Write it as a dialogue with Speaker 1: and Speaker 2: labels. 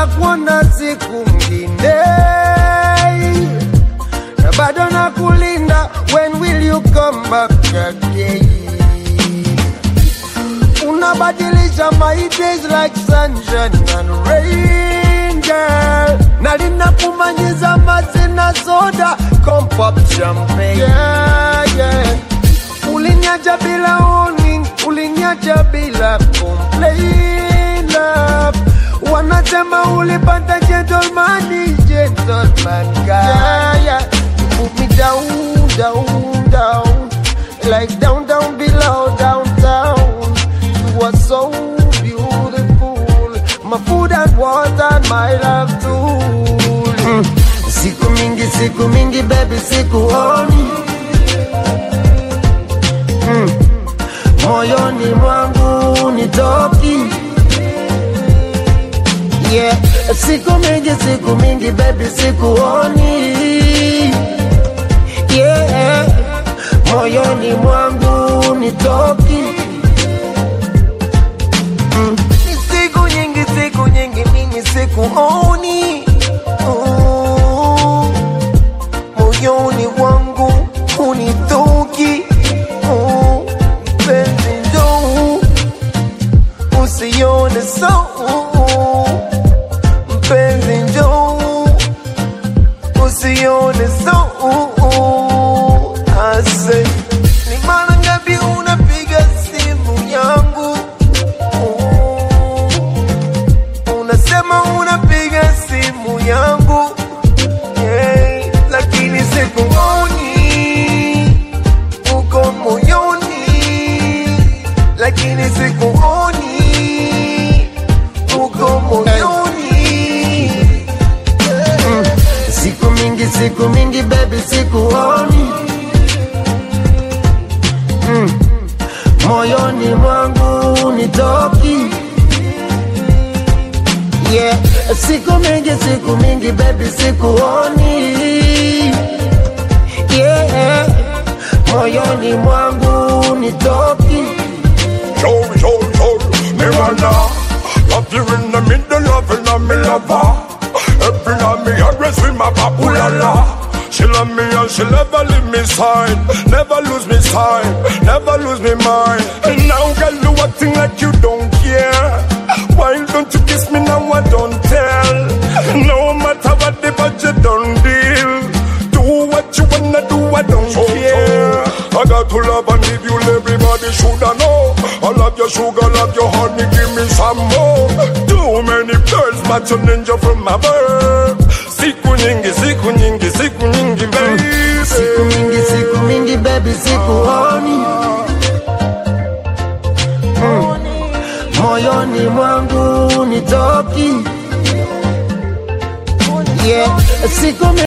Speaker 1: nitakuona siku ngine na bado nakulinda when will you come back again unabadilisha my days like sunshine and rain girl na linakumanyiza mazina soda come pop champagne yeah, yeah. uliniacha bila warning uliniacha bila complain love wanasema ulipata gentleman gentleman guy yeah, yeah. You put me down down down like down down below downtown you are so beautiful my food and water my love too mm. siku mingi siku mingi baby sikuoni mm. moyoni mwangu nitoki yeah. siku mingi siku mingi baby sikuoni yeah. moyoni mwangu nitoki mm. Ni siku nyingi siku nyingi mimi sikuoni oh. moyoni mwangu unitoki oh. penzi ndo usione so mpenzi njo usione so ase ni mara ngapi unapiga simu yangu unasema unapiga simu yangu yeah, lakini sikuoni uko moyoni lakini sikuoni uko moyoni mm. siku mingi siku mingi baby sikuoni mm. moyoni mwangu nitoki yeah. siku mingi siku mingi baby sikuoni yeah. moyoni mwangu nitoki
Speaker 2: Show, show, show, me wanna Love you in the middle of it, and me lover Every night me always with my papulala She love me and she never leave me side Never lose me side, never lose me mind And now girl you acting like you don't care Why don't you kiss me now I don't tell No matter what the budget don't deal Do what you wanna do I don't care I got to love and give you everybody shoulda know I love your sugar, love your honey, give me some more Too many birds, but you ninja from my birth Siku nyingi, siku nyingi, siku nyingi baby
Speaker 1: siku mingi siku mingi baby sikuoni mm. moyoni mwangu nitoki yeah. siku mingi